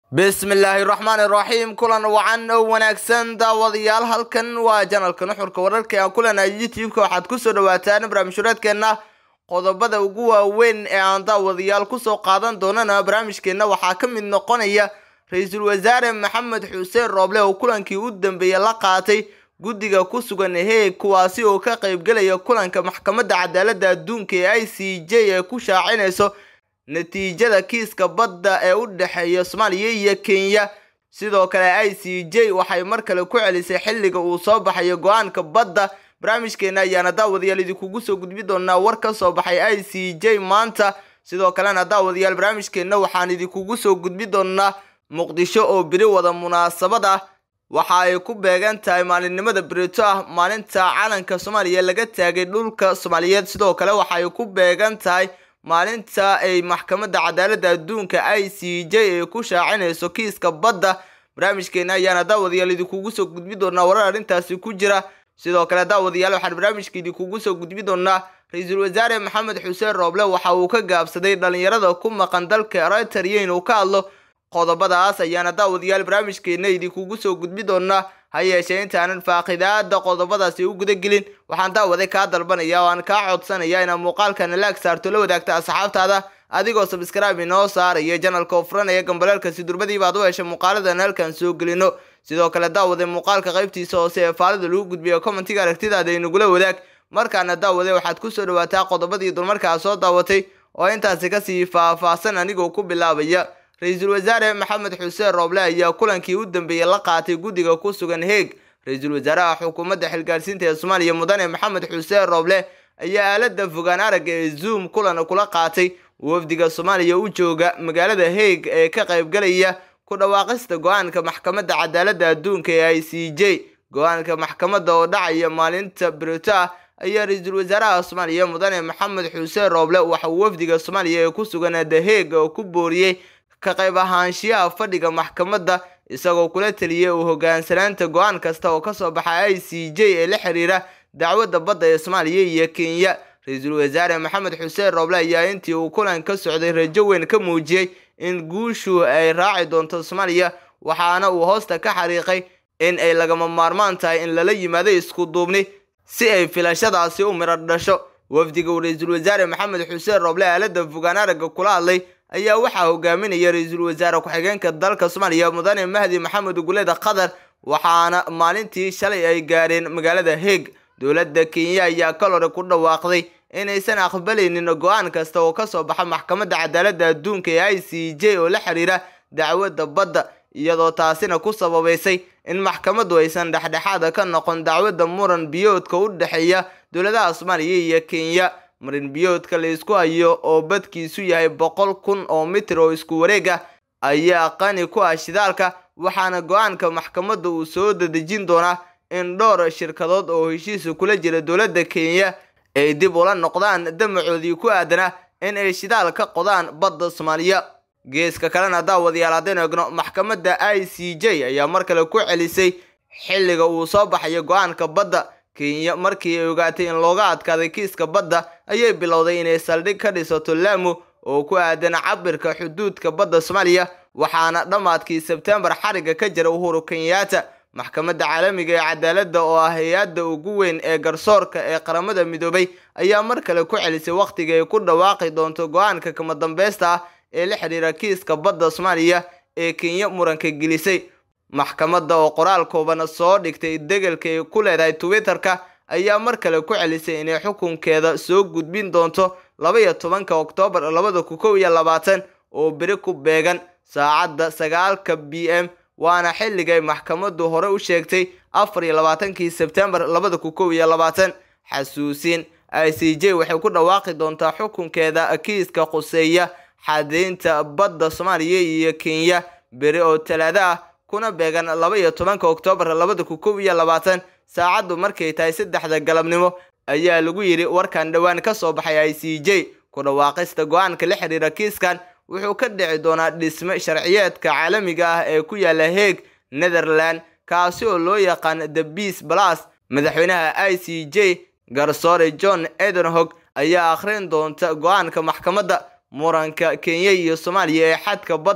bismillaahi raxmaani raxiim kulan wacan oo wanaagsan daawadayaal halkan waa janalka nuxurka wararka aan kulenahay youtube-ka waxaad kusoo dhawaataan barnaamijhureedkeenna qodobada ugu waaweyn ee aan daawadayaal kusoo qaadan doonana barnaamijkeenna waxaa ka mid noqonaya ra-iisul wasaare maxamed xuseen rooble oo kulankii u dambeeyey la qaatay guddiga ku sugan heeg kuwaasi oo ka qaybgelaya kulanka maxkamadda cadaaladda adduunka ee i c j ee ku shaacinayso natiijada kiiska badda ee u dhexeeya soomaaliya iyo kenya sidoo kale i c j waxay mar kale ku celisay xilliga uu soo baxayo go-aanka badda barnaamijkeena ayaana daawadayaal idinkugu soo gudbi doonaa war ka soo baxay i c j maanta sidoo kalena daawadayaal barnaamijkeenna waxaan idinkugu soo gudbi doonaa muqdisho oo beri wada munaasabad ah waxa ay ku beegan tahay maalinimada berito ah maalinta calanka soomaaliya laga taagay dhulka soomaaliyeed sidoo kale waxa ay ku beegan tahay maalinta ay maxkamadda cadaaladda adduunka i c j ay ku shaacinayso kiiska badda barnaamijkeena ayaana daawadayaal idinkugu soo gudbi doonaa warar arrintaasi ku jira sidoo kale daawadayaal waxaan barnaamijka idinkugu soo gudbi doonaa ra-iisul wasaare maxamed xuseen rooble waxa uu ka gaabsaday dhalinyarada ku maqan dalka eritrea inuu ka hadlo qodobadaas ayaana daawadayaal barnaamijkeena idinkugu soo gudbi doonaa ha yeeshee intaanan faaqidaada qodobadaasi u gudagelin waxaan daawaday kaa dalbanaya oo aan kaa codsanaya inaad muuqaalkana laag saarto la wadaagta asxaabtaada adigoo sabskraibe inoo saaraya janalka oo furanaya gambaleelka si durbadiiba ad u hesha muuqaaladan halkan soo gelino sidoo kale daawaday muuqaalka qaybtiisa hoose ee faalida lagu gudbiyo commentiga aragtidaada inagula wadaag markaana daawaday waxaad kusoo dhawaataa qodobadii dulmarkaa soo daawatay oo intaasi kasii faah-faahsan anigoo ku bilaabaya ra-iisul wasaare maxamed xuseen rooble ayaa kulankii u dambeeyey la qaatay guddiga ku sugan heeg ra-iisul wasaaraha xukuumadda xilgaarsiinta ee soomaaliya mudane maxamed xuseen rooble ayaa aalada fogaan aragga ee zoom kulan kula qaatay wafdiga soomaaliya u jooga magaalada heeg ee ka qaybgalaya ku dhawaaqista go-aanka maxkamadda cadaaladda adduunka ee i c j go-aanka maxkamadda oo dhacaya maalinta berito ah ayaa ra-iisul wasaaraha soomaaliya mudane maxamed xuseen rooble waxauu wafdiga soomaaliya ee ku sugan the heeg oo ku booriyey ka qayb ahaanshiyaha fadhiga maxkamadda isagoo kula teliyay uu hogaansanaanta go-aan kasta oo kasoo baxa i c j ee la xiriira dacwadda badda ee soomaaliya iyo kenya ra-iisul wasaare maxamed xuseen rooble ayaa intii uu kulan ka socday rajo weyn ka muujiyey in guushu ay raaci doonto soomaaliya waxaana uu hoosta ka xariiqay in ay lagama maarmaan tahay in lala yimaado isku duubni si ay filashadaasi u midho dhasho wafdiga uu ra-iisul wasaare maxamed xuseen rooble aalada fogaan aragga kula hadlay ayaa waxaa hogaaminaya ra-iisul wasaare ku-xigeenka dalka soomaaliya mudane mahdi maxamed uguleeda qatar waxaana maalintii shalay ay gaareen magaalada heeg dowladda kenya ayaa kal hore ku dhawaaqday inaysan aqbalaynin go-aan kasta oo kasoo baxa maxkamadda cadaaladda adduunka ee i c j oo la xiriira dacwadda badda iyadoo taasina ku sababaysay in maxkamaddu aysan dhexdhexaada ka noqon dacwadda muran biyoodka u dhexeeya dowladaha soomaaliya iyo kenya marin biyoodka la isku hayo oo badkiisu yahay boqol kun oo mitir oo isku wareeg ah ayaa qani ku ah shidaalka waxaana go-aanka maxkamadda uu soo dadejin doonaa in dhowr shirkadood oo heshiisa kula jira dowladda kenya ay dib ula noqdaan damacoodii ku aadanaa in ay shidaal ka qodaan badda soomaaliya geeska kalena daawadayaal haddaynu egno maxkamadda i c j ayaa mar kale ku celisay xilliga uu soo baxayo go-aanka badda kenya markii ay ogaatay in looga adkaaday kiiska badda ayay bilowday inay saldhig ka dhisato laamu oo ku aadan cabirka xuduudka badda soomaaliya waxaana dhammaadkii sebtembar xariga ka jira uhuru kenyaata maxkamadda caalamiga ee cadaaladda oo ah hay-adda ugu weyn ee garsoorka ee qaramada midoobay ayaa mar kale ku celisay wakhtiga ay ku dhawaaqi doonto go-aanka kama dambeysta ah ee la xidhiira kiiska badda soomaaliya ee kenya muranka gelisay maxkamadda oo qoraal kooban soo dhigtay degelka ay ku leedahay twitter-ka ayaa mar kale ku celisay inay xukunkeeda soo gudbin doonto labaiyo tobanka oktoobar labada ku kow iyo labaatan oo beri ku beegan saacadda sagaalka b m waana xilligay maxkamaddu hore u sheegtay afar iyo labaatankii sebtembar labada ku kow iyo labaatan xasuusin i c j waxay ku dhawaaqi doontaa xukunkeeda kiiska khuseeya xadeynta badda soomaaliya iyo kenya beri oo talaado ah kuna beegan laba iyo tobanka oktoobar labada ku kow iyo labaatan saacaddu markay tahay saddexda galabnimo ayaa lagu yidhi warkan dhowaan ka soo baxay i c j ku dhawaaqista go-aanka la xiriira kiiskan wuxuu ka dhici doonaa dhisme sharciyeedka caalamiga ah ee ku yaala heeg netherland kaasi oo loo yaqaan the beas plus madaxweynaha i c j garsoore john edenhog ayaa akhrin doonta go-aanka maxkamadda muranka kenya iyo soomaaliya ee xadka badda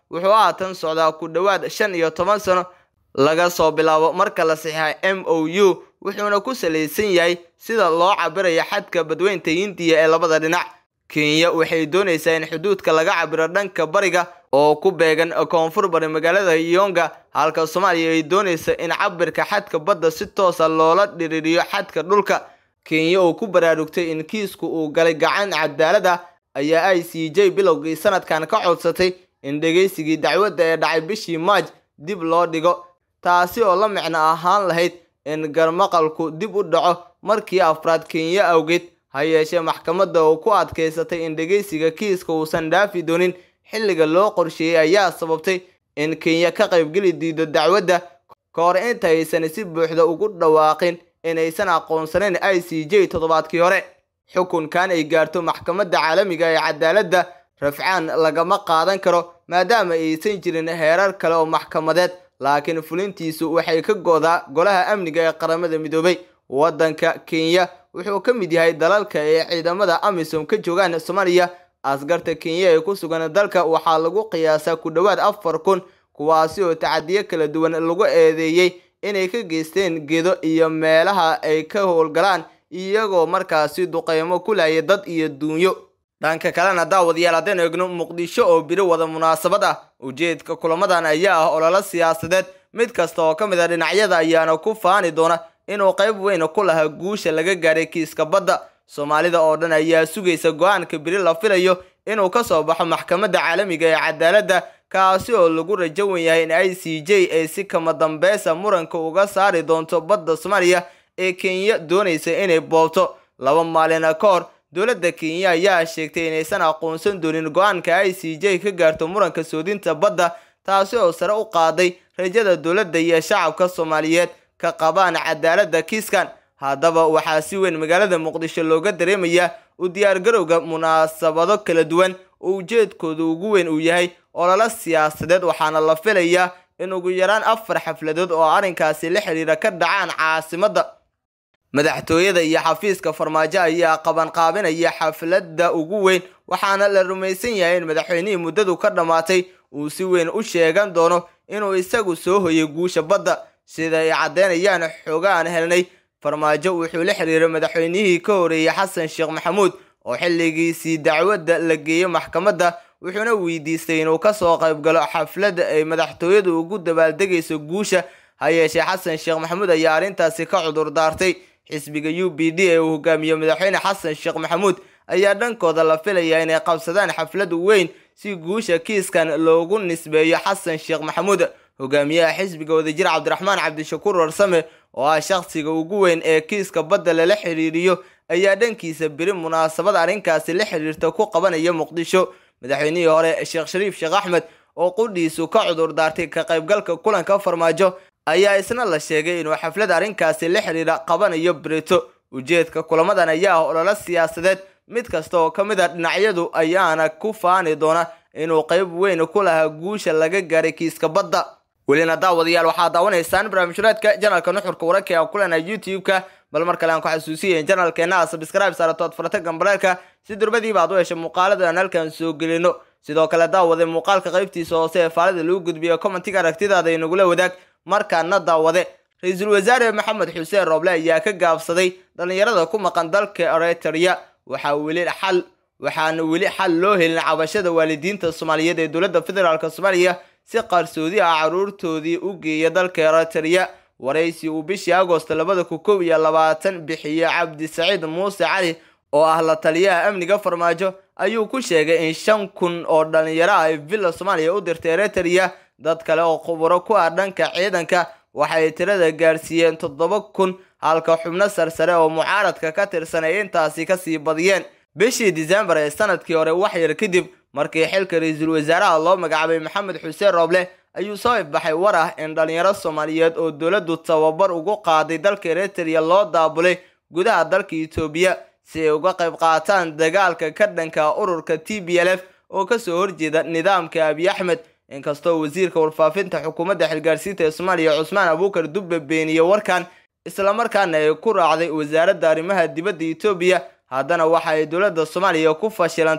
wuxuu haatan socdaa ku dhowaad shan iyo toban sano laga soo bilaabo marka la saxiixay m o u wuxuuna ku salaysan yahay sida loo cabirayo xadka badweynta hindiya ee labada dhinac kenya waxay doonaysaa in xuduudka laga cabiro dhanka bariga oo ku beegan koonfur bari magaalada yonga halka soomaaliya ay doonaysa in cabirka xadka badda si toosa loola dhiriiriyo xadka dhulka kenya oo ku baraarugtay in kiisku uu galay gacan cadaalad ah ayaa i c j bilowgii sanadkan ka codsatay in dhegaysigii dacwadda ee dhacay bishii maaj dib loo dhigo taasi oo la micno ahaan lahayd in garmaqalku dib u dhaco markii afraad kenya awgeed ha yeeshee maxkamadda oo ku adkaysatay in dhegaysiga kiiska uusan dhaafi doonin xilliga loo qorsheeyey ayaa sababtay in kenya ka qaybgeli diido dacwadda ka hor inta aysan si buuxda ugu dhawaaqin inaysan aqoonsanayn i c j toddobaadkii hore xukunkan ay gaarto maxkamadda caalamiga ee cadaaladda rafcaan lagama qaadan karo maadaama aysan jirin heerar kale oo maxkamadeed laakiin fulintiisu waxay ka go'daa golaha amniga ee qaramada midoobay waddanka kenya wuxuu ka mid yahay dalalka ee ciidamada amisom ka joogaan soomaaliya askarta kenya ee ku sugan dalka waxaa lagu qiyaasaa ku dhowaad afar kun kuwaasi oo tacadiyo kala duwan lagu eedeeyey inay ka geysteen gedo iyo meelaha ay ka howlgalaan iyagoo markaasi duqeymo ku laaya dad iyo duunyo dhanka kalena daawadayaal haddaynu eegno muqdisho oo biri wada munaasabad ah ujeedka kulamadan ayaa ah ololo siyaasadeed mid kasta oo ka mid a dhinacyada ayaana ku faani doona inuu qayb weyn ku lahaa guusha laga gaaray kiiska badda soomaalida oo dhan ayaa sugaysa go-aanka biri la filayo inuu ka soo baxo maxkamadda caalamiga ee cadaaladda kaasi oo lagu rajo wen yahay in i c j ay si kama dambeysa muranka uga saari doonto badda soomaaliya ee kenya doonaysa inay boobto laba maalina ka hor dowladda kenya ayaa sheegtay inaysan aqoonsan doonin go-aanka i c j ka gaarto muranka soodinta badda taasi oo sare u qaaday rajada dowladda iyo shacabka soomaaliyeed ka qabaan cadaaladda kiiskan haddaba waxaa si weyn magaalada muqdisho looga dareemayaa u diyaargarowga munaasabado kala duwan oo ujeedkooda ugu weyn uu yahay ololo siyaasadeed waxaana la filayaa in ugu yaraan afar xafladood oo arrinkaasi la xidhiira ka dhacaan caasimadda madaxtooyada iyo xafiiska farmaajo ayaa qabanqaabinaya xafladda ugu weyn waxaana la rumaysan yahay in madaxweynihii muddadu ka dhammaatay uu si weyn u sheegan doono inuu isagu soo hoyay guusha badda sida ay caddeynayaan xoogaan helnay farmaajo wuxuu la xiriiray madaxweynihii ka horeeyey xasan sheekh maxamuud oo xilligiisii dacwadda la geeyey maxkamadda wuxuuna weydiistay inuu kasoo qayb galo xafladda ay madaxtooyadu ugu dabaaldegayso guusha ha yeeshee xasan sheekh maxamuud ayaa arrintaasi ka cudur daartay xisbiga u b d ee uu hogaamiyo madaxweyne xasan sheekh maxamuud ayaa dhankooda la filayaa inay qabsadaan xaflad weyn si guusha kiiskan loogu nisbeeyo xasan sheekh maxamuud hogaamiyaha xisbiga wadajir cabdiraxmaan cabdishakuur warsame oo ah shakhsiga ugu weyn ee kiiska badda lala xiriiriyo ayaa dhankiisa beri munaasabad arrinkaasi la xiriirta ku qabanaya muqdisho madaxweynihii hore sheekh shariif sheekh axmed oo qudhiisu ka cudur daartay ka qaybgalka kulanka farmaajo ayaa isna la sheegay inuu xaflad arrinkaasi la xiriira qabanayo brito ujeedka kulamadan ayaa ah ololo siyaasadeed mid kasta oo ka mid a dhinacyadu ayaana ku faani doona inuu qayb weyn ku lahaa guusha laga gaaray kiiska badda welina daawadayaal waxaad daawanaysaan barnaamijhureedka janalka nuxurka wararka ee aan ku leenahay youtube-ka bal mar kale aan ku xasuusiyaen janalkeena a sabscribe saarato ad farata gambaleerka si durbadiiba aad u hesha muuqaalada aan halkan soo gelino sidoo kale daawade muuqaalka qaybtiisa hoose ee faalida lagu gudbiyo commentiga aragtidaada inagula wadaag markaana daawade ra-iisul wasaare maxamed xuseen rooble ayaa ka gaabsaday dhallinyarada ku maqan dalka eritrea waxaa weli xal waxaana weli xal loo helin cabashada waalidiinta soomaaliyeed ee dowladda federaalk soomaaliya si qarsoodi ah caruurtoodii u geeya dalka eritrea waraysi uu bishii agost labada kun kow iyo labaatan bixiye cabdisaciid muuse cali oo ah la taliyaha amniga farmaajo ayuu ku sheegay in shan kun oo dhalinyaro ah ay villa soomaaliya u dirtay eritrea dad kale oo khuburo ku ah dhanka ciidanka waxay tirada gaarsiiyeen toddoba kun halka xubno sarsare oo mucaaradka ka tirsan ay intaasi kasii badiyeen bishii disembar ee sanadkii hore wax yar kadib markii xilka ra-iisul wasaaraha loo magacaabay maxamed xuseen rooble ayuu soo ifbaxay war ah in dhalinyaro soomaaliyeed oo dowladdu tababar ugu qaaday dalka eritrea loo daabulay gudaha dalka etoobiya si ay uga qayb qaataan dagaalka ka dhanka ururka t b l f oo kasoo horjeeda nidaamka abiy axmed inkastoo wasiirka warfaafinta xukuumadda xilgaarsiinta ee soomaaliya cusmaan abuukar dubbe beeniyey warkan islamarkaana ay ku raacday wasaaradda arrimaha dibadda etoobiya haddana waxa ay dowladda soomaaliya ku fashilantay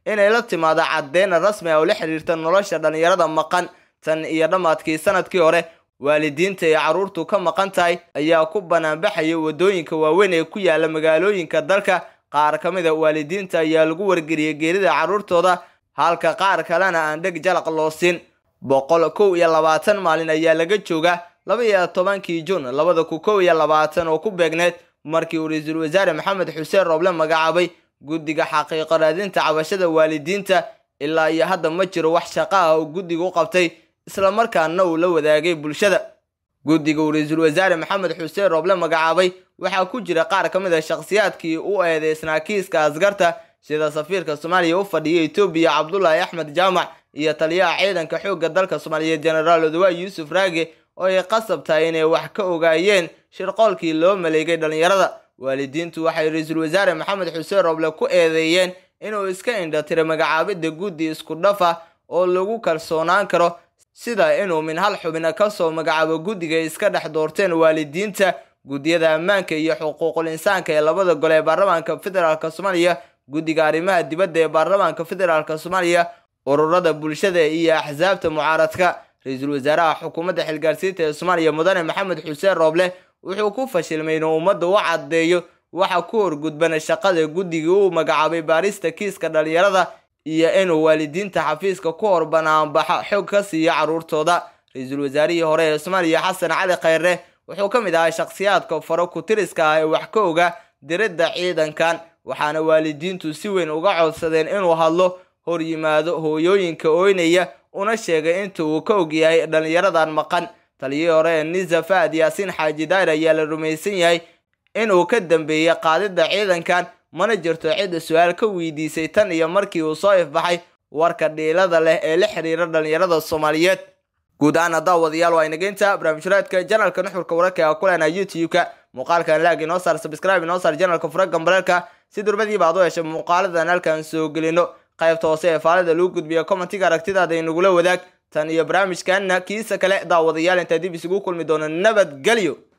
inay la timaado caddeyn rasmi ah oo la xiriirta nolosha dhallinyarada maqan tan iyo dhammaadkii sanadkii hore waalidiinta ay carruurtu ka maqan tahay ayaa ku banaanbaxaya waddooyinka waaweyn ee ku yaala magaalooyinka dalka qaar ka mid a waalidiinta ayaa lagu wargeliyey geerida carruurtooda halka qaar kalena aan dheg jalaq loo siin boqol kow iyo labaatan maalin ayaa laga jooga laba iyo tobankii juun labada ku kow iyo labaatan oo ku beegneed markii uu ra-iisul wasaare maxamed xuseen rooble magacaabay guddiga xaqiiqo raadinta cabashada waalidiinta ilaa iyo hadda ma jiro wax shaqo ah oo guddiga u qabtay islamarkaana uu la wadaagay bulshada guddiga uu ra-iisul wasaare maxamed xuseen rooble magacaabay waxaa ku jira qaar ka mid a shakhsiyaadkii u eedeysnaa kiiska askarta sida safiirka soomaaliya u fadhiya etoobiya cabdulaahi axmed jaamac iyo taliyaha ciidanka xoogga dalka soomaaliyeed jenaraal odawaay yuusuf raage oo ay qasab tahay inay wax ka ogaayeen shirqoolkii loo maleegay dhallinyarada waalidiintu waxay ra-iisul wasaare maxamed xuseen rooble ku eedeeyeen inuu iska indhatiray magacaabidda guddi isku dhafa oo lagu kalsoonaan karo sida inuu min hal xubina kasoo magacaabo guddiga ay iska dhex doorteen waalidiinta guddiyada ammaanka iyo xuquuqul insaanka ee labada gole ee baarlamaanka federaalk soomaaliya guddiga arrimaha dibadda ee baarlamaanka federaalk soomaaliya ururada bulshada iyo axsaabta mucaaradka ra-iisul wasaaraha xukuumadda xilgaarsiinta ee soomaaliya mudane maxamed xuseen rooble wuxuu ku fashilmay inuu ummadda u caddeeyo waxa ku horgudbana shaqada guddigii uu magacaabay baarista kiiska dhallinyarada iyo inuu waalidiinta xafiiska ku hor banaanbaxa xog ka siiyo carruurtooda ra-iisul wasaarihii hore ee soomaaliya xasan cali khayre wuxuu ka mid ahaa shakhsiyaadka faro ku-tiriska ah ee wax ka oga diridda ciidankan waxaana waalidiintu si weyn uga codsadeen inuu hadlo hor yimaado hooyooyinka ooynaya una sheegay inta uu ka og yahay dhallinyaradan maqan taliyihii hore ee nisa fahad yaasiin xaaji daayir ayaa la rumaysan yahay inuu ka dambeeyey qaadidda ciidankan mana jirto cidda su-aal ka weydiisay tan iyo markii uu soo ifbaxay warka dhiilada leh ee la xiriira dhallinyarada soomaaliyeed guud ahaan haddaa wadayaal waa inageynta barnaamijhuraadka janalka nuxurka wararka ee kulena youtube-ka muuqaalkan laag inoo saar subscribe inoo saar janalka fura gambareelka si durbadiiba aad u heshay muuqaaladan halkan soo gelino qaybta hoose ee faalida lagu gudbiyo commentiga aragtidaada inagula wadaag tan iyo barnaamijkanna kiisa kale daawadayaal intaa dib isugu kulmi doono nabadgelyo